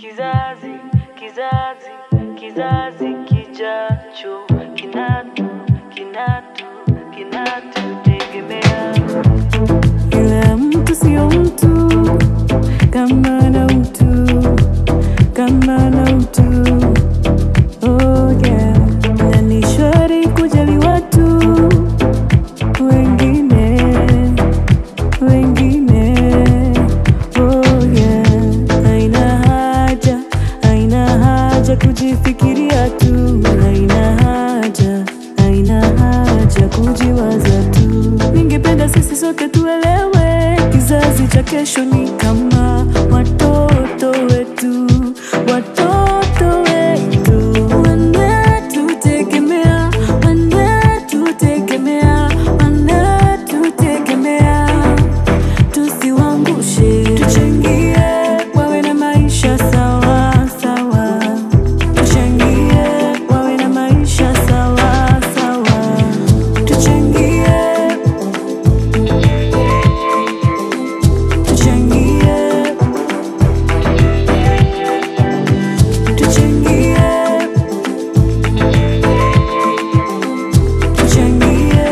kizazi kizazi kizazi kijacho kinatu kinatu kinatutegemea Ila mtu sio mtu kama na utu, kama na utu. Oh yeah. Na ni shwari kujali watu wengine, wengine. Oh yeah. Haina haja, haina haja kujifikiria tu, haina haja, haina haja kujiwaza tu. Ningependa sisi sote tuelewe, kizazi cha kesho ni kama watoto wetu, watoto wetu wanatutegemea, wanatutegemea, wanatutegemea tusiwangushe, tuchangie wawe na maisha sawa sawa, tuchangie wawe na maisha sawa sawa, tuchangie, tuchangie, tuchangie, tuchangie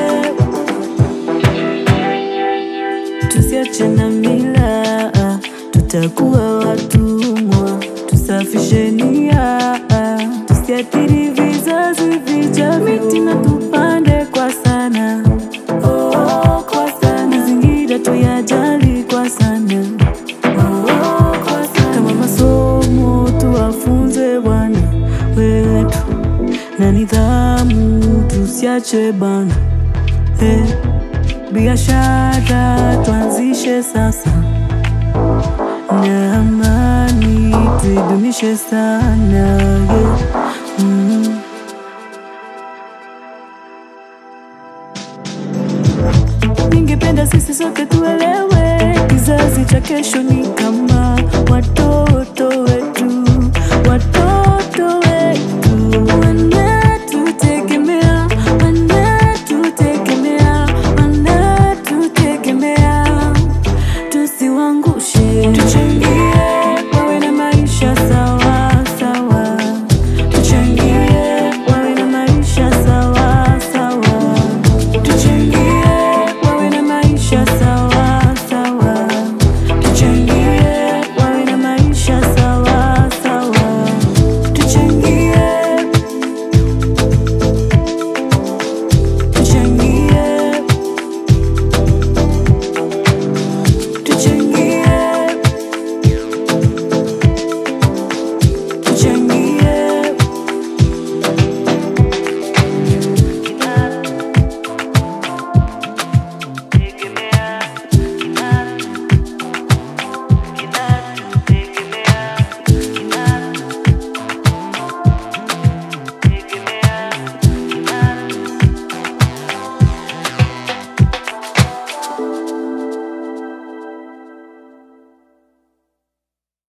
tusiache na mila, tutakuwa watumwa. Tusafishe nia, tusiathiri vizazi vijavyo. Miti na tupande kwa sana, oh, kwa sana. Mazingira tuyajali kwa sana, oh, kwa sana. Kama masomo tuwafunze Bwana wetu na nidhamu, tusiache bana eh biashara tuanzishe sasa, na amani tuidumishe sana yeah. mm. Ningependa sisi sote tuelewe, kizazi cha kesho ni kama